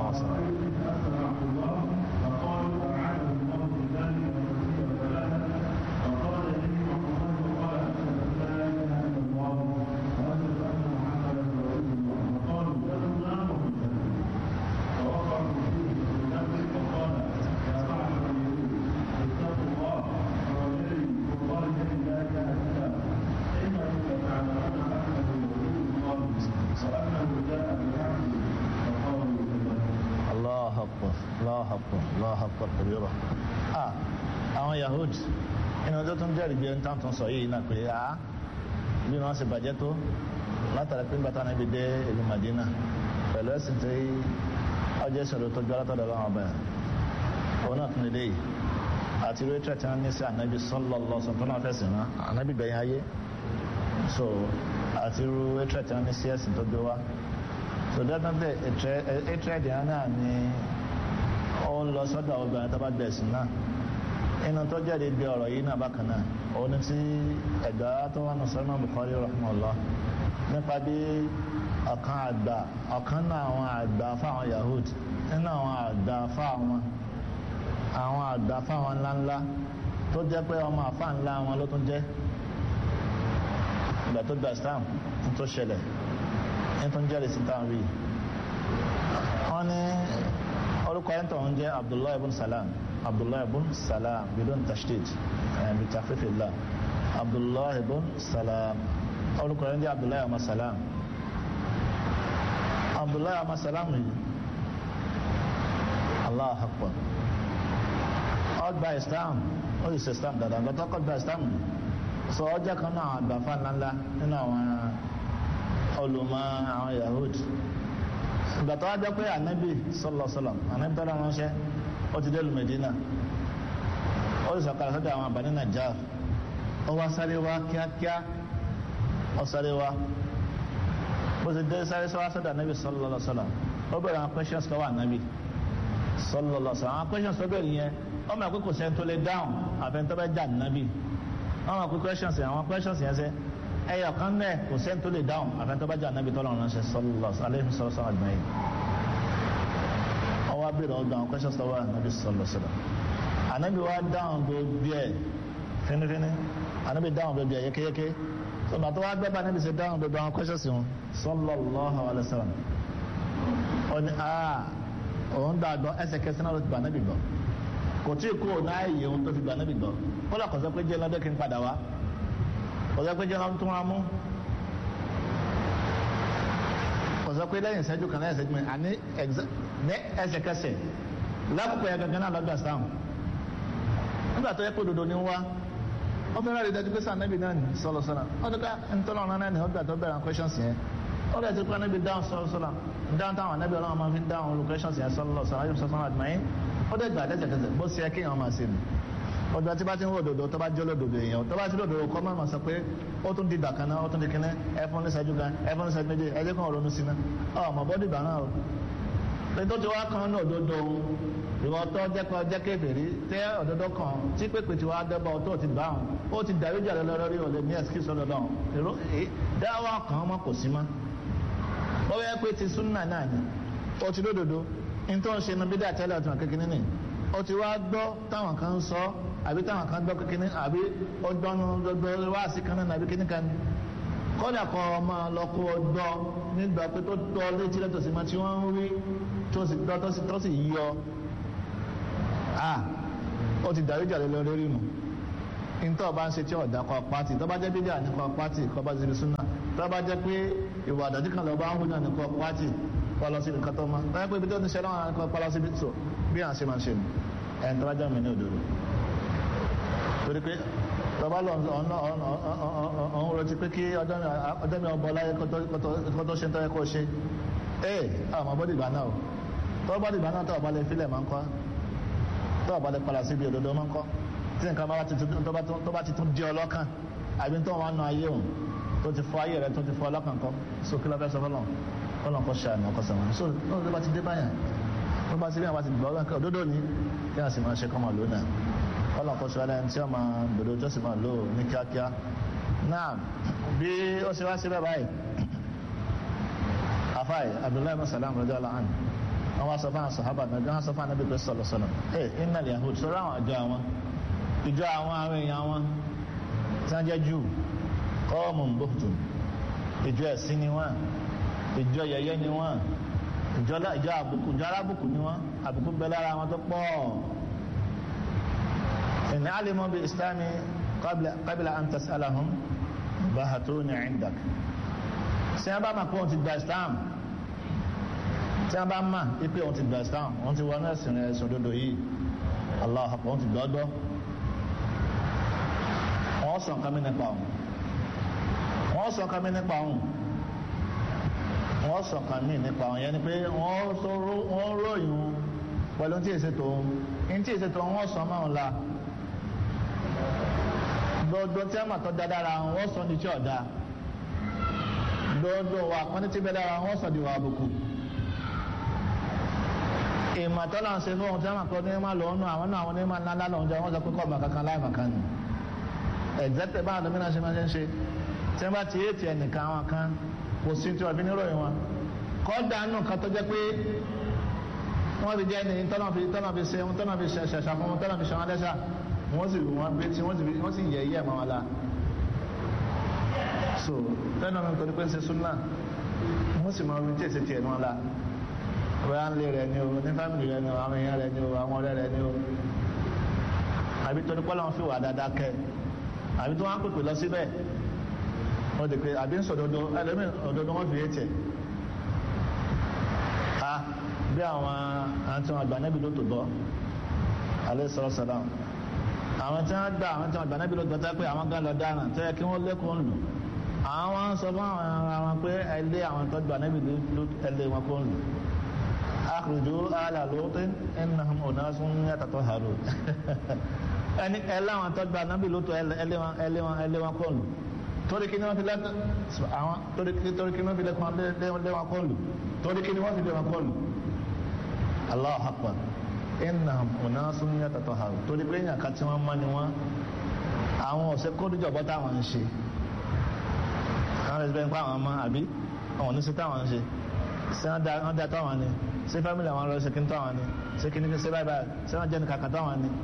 sallallahu alaihi wasallam. Allah akbar Allah akbar Allah akbar kabira ah àwọn Yahud inú ọjọ́ tó ń jẹ́rìí bí ẹni tán tó ń sọ yìí náà pé ah bí wọ́n ṣe bàjẹ́ tó látara pé bàtà náà bí dé ìlú Madina pẹ̀lú ẹ̀sìn tí ọjọ́ ìṣòro tó jọ látọ̀dọ̀ lọ́wọ́ ọba òun náà tún lè yìí àti ìwé tí wọ́n ní sí ànábì sallallahu alaihi wasallam fẹ̀sìn náà ànábì gbẹ̀yìn ayé so àti ìwé tí wọ́n ní sí ẹ̀sìn tó gbé wá so definitely hatred yẹn náà ni ó ń lọ sọ́dọ̀ obìnrin tó bá gbẹ̀sìn náà inú tó jáde bí ọ̀rọ̀ yìí náà bákan náà òun ni tí ẹ̀gbá tó wà ní sọ́nà Bukhari rahmanullah nípa bí ọ̀kan àgbà ọ̀kan náà àwọn àgbà fáwọn Yahud nínú àwọn àgbà fáwọn àwọn àgbà fáwọn ńláńlá tó jẹ́ pé ọmọ àfá ńlá wọn ló tún jẹ́ ìgbà tó gba Islam tó ṣẹlẹ̀ ní tó ń jẹ́rìí sí táwọn rí wọ́n ní orúkọ ẹni tó ń jẹ́ Abdullahi ibn Salam Abdullahi ibn Salam bidon tashdid bi takhfifillah Abdullahi ibn Salam orúkọ ẹni jẹ́ Abdullahi ọmọ Salam Abdullahi ọmọ Salam yìí Allah akbar ọgbà Islam ó sì ṣe Islam dáadáa lọ́tọ́ kọ́ gba Islam sọ ọjọ́ kan náà àgbàfà ńláńlá nínú àwọn olùmọ̀ àwọn Yahud ìgbà tó wá jẹ́ pé ànábì sọlọsọlọ ànábì tọ́lá ránṣẹ́ ó ti dé lu Medina ó sì sọ̀kalẹ̀ sọ́dọ̀ àwọn àbáni Najjar ó wá sáré wá kíákíá ó sáré wá bó ti dé sáré sọ́wọ́ sọ́dọ̀ ànábì sọlọsọlọ ó bẹ̀rẹ̀ àwọn questions lọ́wọ́ ànábì sọlọsọlọ àwọn questions tó bẹ̀rẹ̀ yẹn ó mọ̀ pé kò sẹ́ni tó lè dáhùn àfẹnitọ́ bẹ́ẹ̀ jà ànábì ó mọ̀ pé questions yẹn àwọn questions yẹn sẹ́ ẹyọ kan náà kò sẹ́ni tó lè dáhùn àfẹnitọ́bájà anábì tọ́lọ̀ ránṣẹ́ sọlọ́sọ alẹ́ sọlọ́sọ àgbáyé ọwọ́ abẹ́rẹ́ ọgbà àwọn questions tọ́wọ́ anábì sọlọ́sọ anábì wa dáhùn gbogbo ẹ̀ fínífíní anábì dáhùn gbogbo ẹ̀ yékéyéké sọgbà tó wá gbẹ́ bá anábì ṣe dáhùn gbogbo àwọn questions wọn sọlọ́lọ́hà alẹ́ sọlọ́ ọ ní aa òun dàgbọ́ ẹsẹ̀kẹsẹ̀ náà ló ti gbà anábì gbọ́ kò tí ì kú òun náà yẹ òun tó fi gbà anábì gbọ́ kó lọ́kọ̀ sọ pé jẹ́ lọ́dọ̀ kí n padà wá ọ̀sẹ̀ pé jẹ́nà tó máa mú ọ̀sẹ̀ pé lẹ́yìn ìṣẹ́jú kan lẹ́yìn ìṣẹ́jú mẹ́rin àní ní ẹsẹ̀kẹsẹ̀ lákòókò yẹn gangan náà lọ́gbà sáàmù nígbà tó yẹ pé òdodo ní wá ó fẹ́ràn rí dájú pé sáà nẹ́bí náà ní sọ́lọ́ sọ́lá ó dúkà ntọ́nà ọ̀nà náà ní ọgbà tó bẹ̀rẹ̀ questions yẹn ó dẹ̀ ti pé nẹ́bí dáhùn sọ́lọ́ sọ́lá dáhùn táwọn nẹ́bí ọlọ́run máa fi dáhùn olú questions yẹn sọ́lọ́ sọ́lá yóò sọ́lá àdìmáyé ó dẹ̀ gbà tẹ́tẹ̀tẹ̀tẹ̀ bó ṣe yẹ kéèyàn máa ṣe nù ọjọ́ tí bá ti ń wò dòdò tó bá jẹ́ olódòdò èèyàn tó bá ti lòdòdò kọ́ máa sọ pé ó tún di dàkan náà ó tún di kíní ẹfún ní ṣẹ́jú gan ẹfún ní ṣẹ́jú méjì ẹjẹ́ kan ronú sí ná ọmọ bọ́dì ìgbà náà o pé tó ti wá kan ní òdodo ìwọ tó jẹ́ kan jẹ́ kébèrè tẹ́ òdodo kan tí pépè ti wá dẹ́bọ̀ tó ti bá wọn ó ti dàrú jà lọ lórí òde ní ẹ̀sìkìsì ọ̀dọ̀dọ̀ dáwọ́ kan ọmọ kò sí mọ́ ó yẹ pé ti súnà náà ni ó ti lódodo ní tó ń ṣe nu bídà tẹ́lẹ̀ ọ̀tún kékeré nìyí ó ti wá gbọ́ táwọn kan ń sọ àbí táwọn kan gbọ́ kékeré àbí ó gbọ́nu gbogbo wá sí kan náà àbí kíní kan ní. kọ́dà kan ọmọ lọ́kọ́ gbọ́ nígbà pé tó tọ́ létí lẹ́tọ̀ sí máa tí wọ́n ń rí tó sì gbọ́ tó sì yọ. a ó ti dàrí jà lọ lórí nù. ntọ́ bá ń ṣe tí ọ̀dà kọ pátì tó bá jẹ́ bídíà ní kọ pátì kọ́ bá ti fi súnà tó bá jẹ́ pé ìwà àdàdí kan lọ bá ń hùn náà ní kọ pátì kọ́ lọ síbi kan tó mọ́ tó yẹ pé ibi tó ti ṣe lọ́wọ́ àwọn kọ́ lọ síbi tó bí à ń ṣe máa ṣe nù ẹni tó bá jẹ́ mi ní òdòdó torí pé tọba lọ ọ̀hún retí pé kí ọjọ́ mi ọbọ̀ láyé kó tó ṣe tọ́yẹ kó ṣe ee àwọn bọ́dì ìgbà náà tọ́ bọ́dì ìgbà náà tọ́ ọ̀bá lè filẹ̀ máa ń kọ́ tọ́ ọ̀bá lè padà síbi òdòdó máa ń kọ́ tí nǹkan tó bá ti tún di ọlọ́kàn àbí tó wọn nà ayé òun tó ti fọ ayé rẹ tó ti fọ ọlọ́kàn kọ́ so kí ló fẹ́ sọ fọlọ́n fọlọ́n kọ́ ṣe àná ọkọ̀ sọ̀rọ̀ so ló bá ti dé báyà tó bá ti rí àwọn àti gbọ́ ọlọ́kàn òdòdó ni kí wọ́n sì máa ṣe kọ́ máa lónà kọ́lọ̀ kọ́ sọ́lá ẹni tí ó máa dòdò tó sì máa lò ní kíákíá náà bí ó ṣe wá síbẹ̀ báyìí afáì abdullahi ibn salam radiyallahu anhu wọ́n wá sọ fún àwọn sàhábà náà wọ́n sọ fún anábì pé sọ̀lọ̀ sọ̀lọ̀ ẹ̀ innal yahud sọ̀rọ̀ àwọn àjọ àwọn ìjọ àwọn àwọn èèyàn wọn tí wọ́n jẹ́ jù qawmun buhtun ìjọ ẹ̀sìn ni wọ́n ìjọ yẹyẹ ni wọ́n ìjọ ìjọ àbùkù ìjọ alábùkù ni wọ́n àbùkù bẹ lára wọn tó pọ̀ in alimu bi islami qabla qabla an tas'alahum bahatuni indak tí wọ́n bá máa pé wọ́n ti gba islam tí wọ́n bá máa pé wọ́n ti gba islam wọ́n ti wọnú ẹ̀sìn ẹ̀sìn òdodo yìí allah akbar wọ́n ti gbọ́dọ̀ wọ́n sọ nǹkan mi nípa òun wọ́n sọ nǹkan mi nípa òun wọ́n sọ nǹkan mi nípa òun yẹn ni pé wọ́n ròyìn pẹ̀lú tí èsè tó ń tí èsè tó wọ́n sọ máa ń la gbogbo tí a máa tọ́ da dára wọ́n sọ ní tí ọ̀dà gbogbo wa pọ́n tí bẹ́ẹ̀ dára wọ́n sọ di wa àbùkù ìmọ̀tọ́lá ń ṣe fún ohun tí a máa kọ́ ní máa lọ ọ́nù àwọn náà àwọn onímọ̀ ńlá ńlá lọ́njọ́ wọ́n sọ pé kọ́ ọ̀mà kankan láì màkan ni ẹ̀gbẹ́tẹ̀ bá àwọn domínà ṣe máa ń ṣe tí wọ́n bá ti éètì ẹnìkan àwọn kan kò sí tí wọ́n fi níròyìn wọn kọ́ dànù kan tó jẹ́ pé wọ́n fi jẹ́ ẹni tọ́nà fi tọ́nà fi ṣe ohun tọ́nà fi ṣẹ̀ṣà fún wọn tọ́nà fi ṣe wọn lẹ́ṣà wọ́n sì wọ́n bí tí wọ́n sì yẹ iye ẹ̀mọ́ wọn la so tẹ́nà mi torí pé ń ṣe súnà wọ́n sì máa wí tí èsì tiẹ̀ wọn la bóyá ń lé rẹ ni o ní fámìlì rẹ ni o àwọn èèyàn rẹ ni o àwọn ọ̀rẹ́ rẹ ni o àbí torí pé Ọlọ́run fi wà dáadáa kẹ́ àbí tí wọ́n á pèpè lọ síbẹ̀ wọ́n di pé àbí ń sọ̀dodo ẹlẹ́mì òdodo wọ́n fi yé tẹ̀ a bí àwọn àti wọn àgbà nẹ́bí ló tó bọ́ alẹ́ sọ̀rọ̀ sọ̀rọ̀ àwọn tí wọ́n gbà àwọn tí wọ́n àgbà nẹ́bí ló tó tẹ́ pé àwọn gan lọ dáràn tó yẹ kí wọ́n lẹ́kùn lù àwọn sọ fún àwọn ara wọn pé ẹlé àwọn tó gbà nẹ́bí ló ẹlé wọn kó lù akhruju ala lutin innahum unasun yatataharun ẹni ẹláwọn tó gba nábì ló tó ẹlẹ́wọn ẹlẹ́wọn ẹlẹ́wọn kọ́ lù torí kí ni wọ́n fi lẹ́kọ́ àwọn torí kí ni wọ́n fi lẹ́kọ́ lẹ́wọn kọ́ lù torí kí ni wọ́n fi lẹ́wọn kọ́ lù Allahu akbar innahum unasun yatataharun torí pé èèyàn kan tí wọ́n mọ́ ni wọ́n àwọn ọ̀sẹ̀ kódìjọ́ bọ́ táwọn ń ṣe àwọn ẹ̀sìn bẹ́ẹ̀ ń pa àwọn ọmọ àbí àwọn oníṣẹ́ táwọn ń ṣe ṣé wọ́n da táwọn ni ṣé fámìlì àwọn ọ̀rọ̀ ṣe kí n táwọn ni ṣé kí ni ṣe báyìí báyìí ṣé wọ́n jẹ́ ní kàkà táwọn ni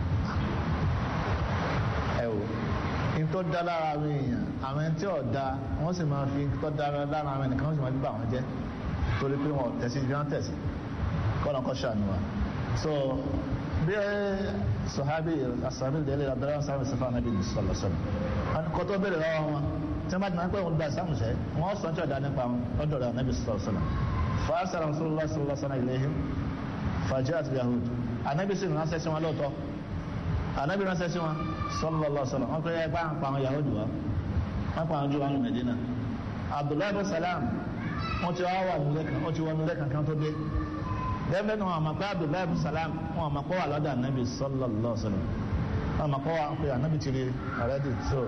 ẹ wò ní tó dá lára àwọn èèyàn àwọn ẹni tí ò da wọ́n sì máa fi tó dá lára àwọn ẹnìkan wọ́n sì máa fi bà wọ́n jẹ́ torí pé wọn ò tẹ̀sí bí wọ́n tẹ̀sí kọ́nà kọ́ ṣàánú wa so bí sọ̀hábì asàbí délé abdulrahman sábà sọfà nàbí sọlọ sọlọ kọ́ tó bẹ̀rẹ̀ lọ́wọ́ wọn tí wọ́n bá ti máa ń pẹ́ wọn gba ìsàmùsẹ́ wọ́n sọ tí ọ̀dà nípa wọn ọ̀dọ̀ rẹ̀ nàbí sọlọ sọlọ fàásàrà sọlọ sọlọ sọlọ ìlẹ́yìn fàjẹ́ àti yahud ànábì sì ránṣẹ́ sí wọn lóòótọ́ anabi ránṣẹ́ sí wọn sallallahu alaihi wasallam wọn kọ yẹ bá ń pa àwọn yahudi wa wọn pa àwọn jù wọn ní medina abdullahi bin salam wọn ti wá wà nílé kan wọn ti wọ nílé kankan tó dé dẹ́gbẹ́ ní wọn àmọ́ pé abdullahi bin salam wọn àmọ́ kọ́ wà lọ́dọ̀ anabi sallallahu alaihi wasallam wọn àmọ́ kọ́ wà pé anabi ti rí already so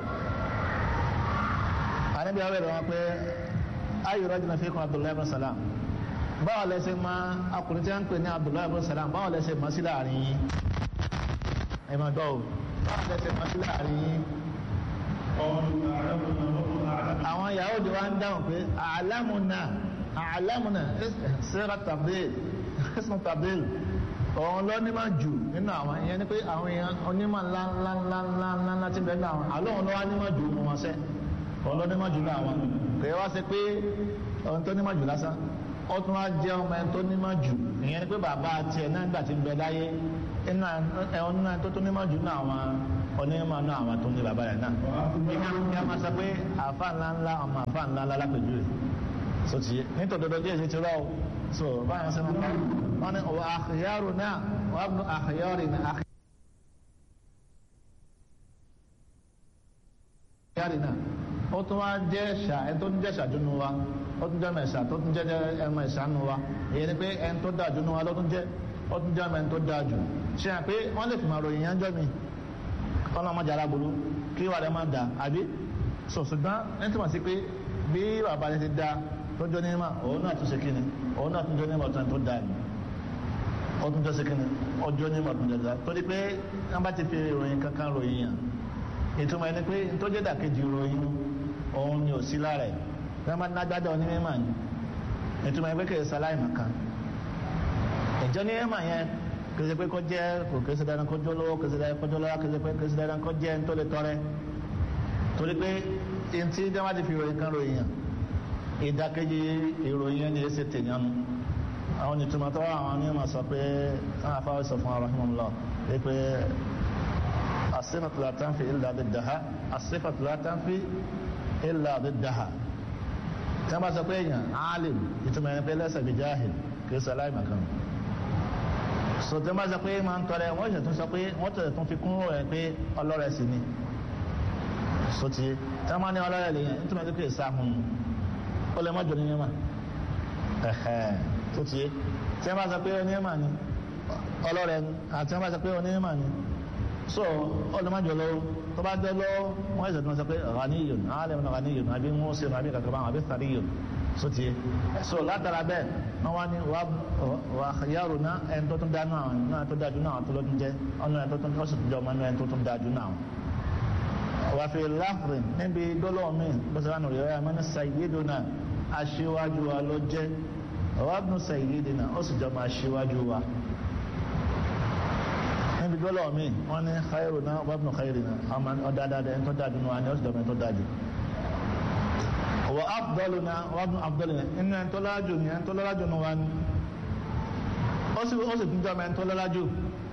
anabi àwọn èrò wọn pé ayé rọ́jò náà fi kún abdullahi bin salam báwo lẹ́sẹ̀ máa akùnrin tí wọ́n ń pè ní abdullahi bin salam báwo lẹ́sẹ̀ máa sí láàrin yín ẹ máa gbọ́ o báwo lẹ́sẹ̀ máa sí láàrin yín. àwọn Yahudi wa ń dáhùn pé àlámùnà àlámùnà sẹ́ra tabdil ẹ̀sùn tabdil òun ló ní máa jù nínú àwọn ìyẹn ni pé àwọn èèyàn onímọ̀ ńlá ńlá ńlá ńlá ńlá ńlá ti bẹ́ẹ̀ ní àwọn àlọ́ òun ló wá ní máa jù wọn sẹ́ òun ló ní máa jù ní àwọn kò yẹ wá sí pé ohun tó ní máa jù lásán ó tún wá jẹ́ ọmọ ẹni tó ní máa jù ìyẹn ni pé bàbá tiẹ̀ náà gbà ti ń bẹ láyé inú ẹ̀wọ̀n náà tó tó ní máa jù náà àwọn onímọ̀ náà àwọn tó ní bàbá rẹ̀ náà. ní a máa sọ pé àfa ńlá ńlá ọmọ àfa ńlá ńlá lápẹjù rẹ̀ so ti yé nítorí dodo díẹ̀ ṣe ti rọ o so báyọ̀ sọ ma wọn ni wà àkìyàrò náà wà á àkìyàrò náà àkìyàrò náà ó tún wá jẹ́ ẹ̀ṣà ẹ̀ tó ń jẹ́ ẹ̀ṣà dúnú wa ó tún jẹ́ ẹ̀ṣà tó tún jẹ́ ẹ̀mọ ẹ̀ṣà nù wa èyí ni pé ẹ̀ tó dáa dúnú wa ló tún jẹ́ ó tún jẹ́ ẹ̀mọ tó dáa jù ṣe hàn pé wọ́n lè fi máa ròyìn yẹn jọ́ mi kọ́nà ọmọdé aláboru kí wàá rẹ̀ máa dà àbí sọ ṣùgbọ́n ẹni tí wọ́n sì pé bí bàbá rẹ̀ ti da tó jọ ní ma òun náà tún ṣe kíni òun náà tún jọ ní ma tó da ni ó tún jọ ṣe kíni ọjọ́ ní ma tó jọ da torí pé wọ́n bá ti fi ròyìn kankan ròyìn yàn ìtumọ̀ ẹni pé tó jẹ́ dàkejì ròyìn òun ni ò sí lára ẹ̀ wọ́n máa nágbádá onímọ̀ ni ìtumọ̀ ẹni pé kì í sáláì màkàn ìjọ ní ẹ̀mà yẹn kìí pé kó jẹ́ kò kìí ṣe dandan kó jọ lówó kìí ṣe dandan kó jọ lọ́wọ́ kìí ṣe pé kìí ṣe dandan kó jẹ́ ń tó lè tọrẹ torí pé ntí dáwà ti fi ròyìn kan ròyìn yàn ìdákejì ìròyìn yẹn ni èsì tèèyàn nu àwọn ìtumọ̀ tó wà àwọn onímọ̀ sọ pé àwọn afáwọ́ sọ fún arahimahullah pé asifatu la tanfi illa biddaha asifatu la tanfi illa biddaha tí wọ́n bá sọ pé èèyàn alim ìtumọ̀ yẹn pé lẹ́sẹ̀ bí jahil kì í sọ aláìmọ̀kan so tí wọ́n bá sọ pé máa ń tọrẹ wọ́n ṣe tún sọ pé wọ́n tẹ̀lé tún fi kún rẹ̀ pé ọlọ́rẹ̀ sì ni so ti tí wọ́n bá ní ọlọ́rẹ̀ lè yẹn nítorí pé kì í sáhùn ó lè mọ́jọ ní mímọ́ ẹ̀hẹ́ tó ti yé tí wọ́n bá sọ pé onímọ̀ ni ọlọ́rẹ̀ ni àti wọ́n bá sọ pé onímọ̀ ni so ọlọ́mọdé lọ́wọ́ tó bá jẹ́ lọ́wọ́ wọ́n ẹ̀sẹ̀ tó ń sọ pé ghaniyun alim ghaniyun àbí muslim àbí kankan báwọn àbí sariyun so ti yé so látara bẹ́ẹ̀ wọ́n wá ní wà yàrá náà ẹni tó tún dánú àwọn náà tó dájú náà tó lọ́dún jẹ́ ọ̀nà ẹni tó tún ó sì tún jẹ́ ọmọ ẹni tó tún dájú náà wà fi láfrin níbi gbólóhùn mi bó ṣe wà nù rí ọ̀yà mọ́ ní sayyiduna aṣíwájú wa ló jẹ́ ọ̀wábùnú sayyidina ó sì jọ máa aṣíwájú wa níbi gbọ́lọ̀ mi wọ́n ní khairu náà wọ́n khairu náà ọmọ ọ̀dáadáa ẹni tó dájú náà ni ó sì dọ̀mọ̀ ẹni tó dájú. wọ́n afdalu náà wọ́n afdalu náà inú ẹni tó lájú ni ẹni tó lájú ni wọ́n ní. ó sì ó sì tún jọmọ ẹni tó lájú.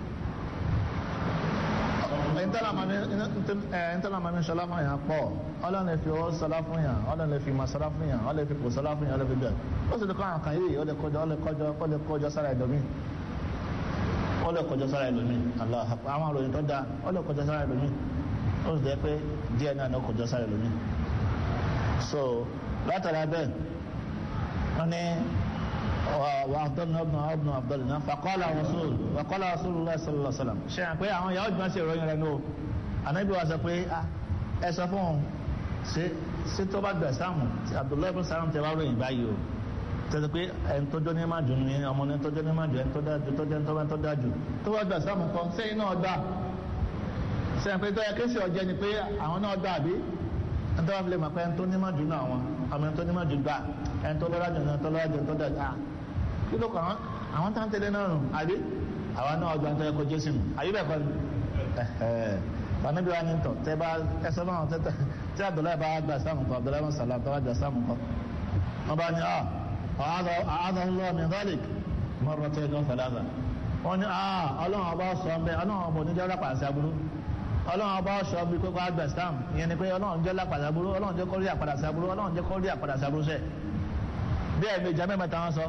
ìtàlá máa ní sọlá fún yàn pọ̀ ọlọ́run lè fi ọwọ́ sọlá fún yàn ọlọ́run lè fi máa sọlá fún yàn ọlọ́run lè fi kò sọlá fún yàn ọlọ́run lè fi bẹ́ẹ̀. ó sì lè kọ́ àwọn kan yìí ó lè kọjọ ó lè kọjọ ó lè kọjọ sára ẹ̀dọ̀ mi ó lè kọjá sára ẹlòmíì Allah àwọn àròyìn tó dáa ó lè kọjá sára ẹlòmíì ó sì jẹ́ pé díẹ̀ náà ló kọjá sára ẹlòmíì so látara bẹ́ẹ̀ wọ́n ní wà abdulna ibn ibn abdulna faqala rasul faqala rasulullah sallallahu alaihi wasallam ṣe hàn pé àwọn yahoo jùlọ ṣe ìròyìn rẹ̀ nù ànábì wa sọ pé ẹ sọ fún un ṣe ṣe tó bá gbà sáàmù abdullahi ibn sáàmù tẹ bá ròyìn báyìí o tẹ́tẹ́ pé ẹni tó jọ ní má dùn ní ọmọ ní tó jọ ní má dùn ẹni tó dájú tó jẹ́ tó bá tó dájú tó bá gbà sáàmù kan sẹ́yìn náà dá sẹ́yìn pé tó yẹ kéṣì ọ̀jẹ́ ni pé àwọn náà dá àbí ẹni tó bá fi lè mọ̀ pé ẹni tó ní má dùn náà wọn ọmọ ẹni tó ní má dùn gbà ẹni tó lọ́ra jù ẹni tó lọ́ra jù ẹni tó dájú à kí ló kọ́ àwọn tá ń tẹ́lẹ̀ náà rùn àbí àwa náà ọjọ́ àti ẹ̀kọ́ jésù nù àyè bẹ́ẹ̀ kọ́ ni fanabi wa ni tọ tẹ bá ẹsẹ náà tẹ tí abdullahi bá gbà sáàmù kọ abdullahi bá sàlám tó bá gbà sáàmù kọ wọn bá ní ọ أعاذه الله من ذلك مرتين أو ثلاثة wọ́n ní aa ọlọ́run ọba sọ ọ́n bẹ́ẹ̀ ọlọ́run ọba oníjọ́ lápá àṣà burú ọlọ́run ọba sọ bí kókó àgbà stam ìyẹn ni pé ọlọ́run jẹ́ lápá àṣà burú ọlọ́run jẹ́ kó rí àpàdà àṣà burú ọlọ́run jẹ́ kó rí àpàdà àṣà burú sẹ́ bí ẹ̀mí ìjà mẹ́mẹ́ta wọn sọ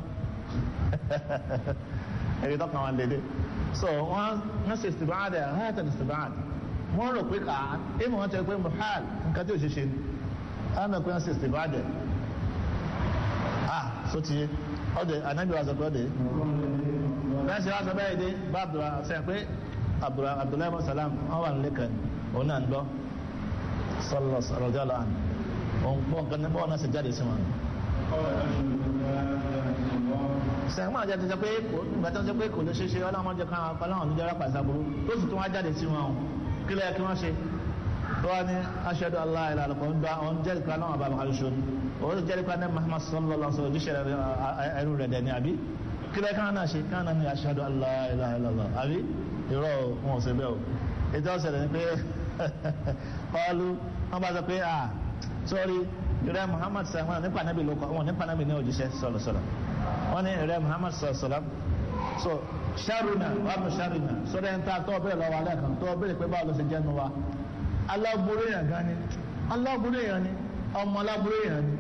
èyí tó kàn wọn lédè so wọ́n wọ́n ṣe ìsìbáàdì àhàtà ìsìbáàdì wọ́n rò pé kà á èmi wọ́n tẹ́ pé muhal nǹkan tí ò ṣe ṣe ni àwọn ẹ̀kọ́ wọ́n ṣe ìsìbáàdì ah so ti ọdẹ anabi wa sọ pé ọdẹ bẹ́ẹ̀ ṣe wá sọ bẹ́ẹ̀ dé bá abdullah sẹ́yìn pé abdullahi bin salam wọ́n wà nílé kan òun náà ń gbọ́ sọlọ sọlọ jọlọ àná òun pọ̀ nǹkan nípa ọ̀nà sì jáde sí wọn. sẹ́yìn máa jáde sọ pé ìgbà tó ń sọ pé kò lè ṣe ṣe ọlọ́run jẹ káwọn ọlọ́run níjọ́ rápá ìsàbúrú tó sì tún wá jáde sí wọn kí lẹ́yìn kí wọ́n ṣe tó wá ní aṣẹ́dù aláìlá àlùkò ń gba ọ̀n jẹ́rìí kan náà bàbá kan ṣoṣo òun sì jẹ́rìí kan ní Muhammad sallallahu alaihi wasallam ojúṣe ẹrú rẹ̀ dẹ̀ ní àbí kílẹ̀ kan náà ṣe kan náà ní aṣẹ́dù aláìlá àlùkò àbí irọ́ wọn ò ṣe bẹ́ẹ̀ o ètò ọ̀sẹ̀ ni pé ọlú wọn bá sọ pé ah sọ́ọ́rí ìrẹ́ Muhammad sallallahu nípa nábì ló kọ́ wọn nípa nábì ní òjíṣẹ́ sọ̀rọ̀ sọ̀rọ̀ wọn ní ìrẹ́ Muhammad sallallahu so sharuna wàá sharuna sọ́dọ̀ ẹni tá a tọ́ bẹ́ẹ̀ lọ́wọ́ alẹ́ kan tọ́ bẹ́ẹ̀ pé báwo ló ṣe jẹ́ nu wa aláburú èèyàn gan ni aláburú èèyàn ni ọmọ aláburú èèyàn ni